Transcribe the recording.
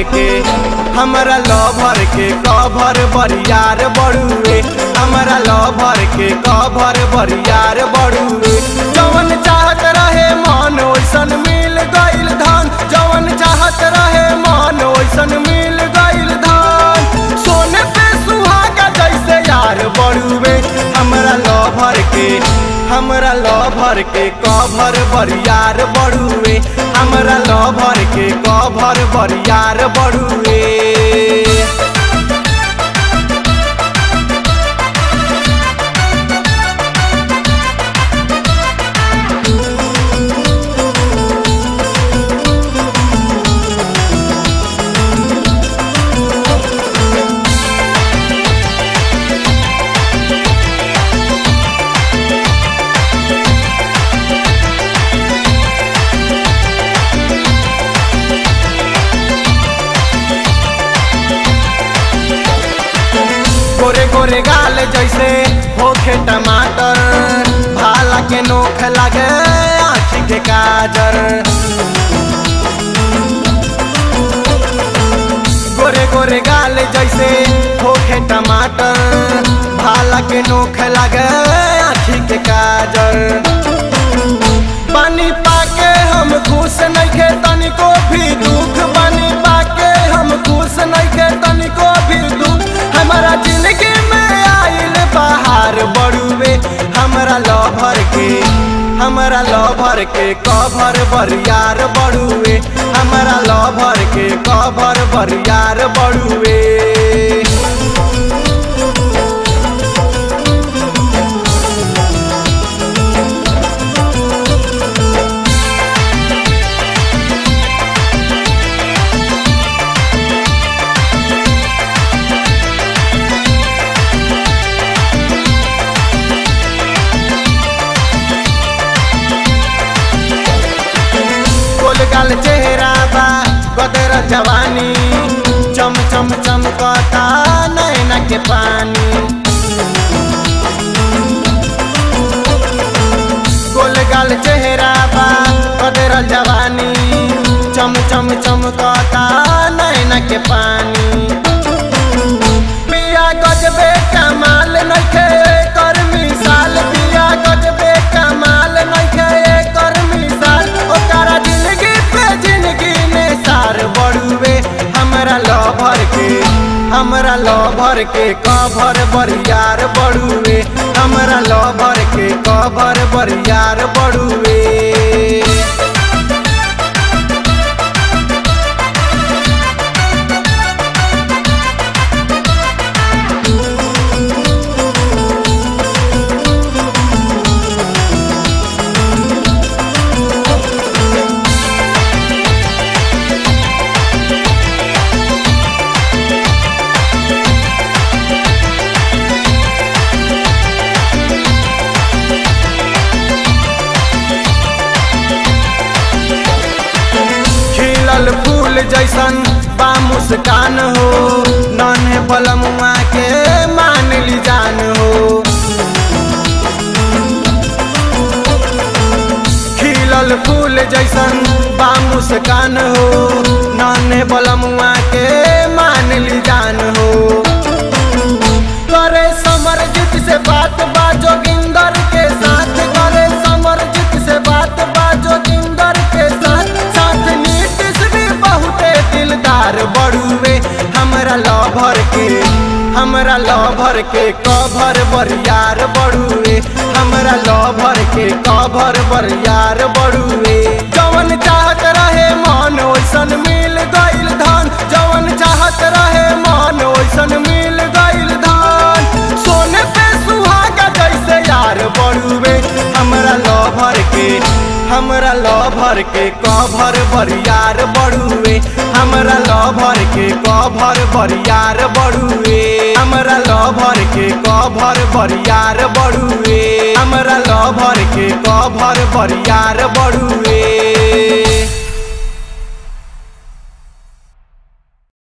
के हमरा लभर के कभर बरियार बड़ुए हमरा लभर के कभर बरियार बड़ुए जवन चाहत रहे मन ओइसन मिल गइल धन जवन चाहत रहे मन ओइसन मिल गइल धन सोने पे सुहागा जैसे यार बड़ुए हमरा लभर के हमरा लभर के कभर बरियार बड़ुए हमरा लभर के कभर बरियार बड़ुए गोरे गोरे गाल जैसे होखे टमाटर भाला के नोख लगे आँखी के काजर गोरे गोरे गाल जैसे होखे टमाटर भाला के नोख लगे आँखी के काजर पानी पाके हम खुश नइखे तनिको भी दुख पानी पाके हम खुश नइखे तनिको भी दुख हमारा जिंदगी में आइल बाहर बड़ुए हमरा लभर के हमरा लभर के कभर बरियार बड़ुए हमरा लभर के कभर बरियार बड़ुए गोल गाल चेहरा बा गदर जवानी चम चम चमकता नैना के पानी गोल गाल चेहरा बा गदर जवानी चम चम चमकता नैना के पानी पिया गजबे कमाल नइखे कर मिसाल पिया गजबे कमाल नइखे कर मिसाल ओकरा जिंदगी पे जिंदगी ने सार बड़ुए हमरा लभर के हमरा लभर के कभर बरियार बड़ुए हमरा लभर के कभर बरियार बड़ुए खिलल फूल जैसन बा मुस्कान हो नन्हे बलमुआ के मान ली जान हो खिलल फूल जैसन बा मुस्कान हो नन्हे बलमुआ के मान ली जान हो करे समरजीत से बात बा जोगिंदर के साथ करे समरजीत से बात बा जोगिंदर के साथ साथ नीतीश भी बहुते दिलदार बड़ुए हमरा लभर के हमरा लभर के कभर बरियार बड़ुए हमरा लभर के कभर बरियार बड़ुए जवन चाहत रहे मन ओइसन मिल गइल धन जवन चाहत रहे मन ओइसन मिल गइल धन सोने पे सुहागा जैसे यार बड़ुए हमरा लभर के हमरा लभर के कभर बरियार बड़ुए हमरा लभर के कभर बरियार बड़ुए हमरा लभर के कभर बरियार बड़ुए हमरा लभर के कभर बरियार बड़ुए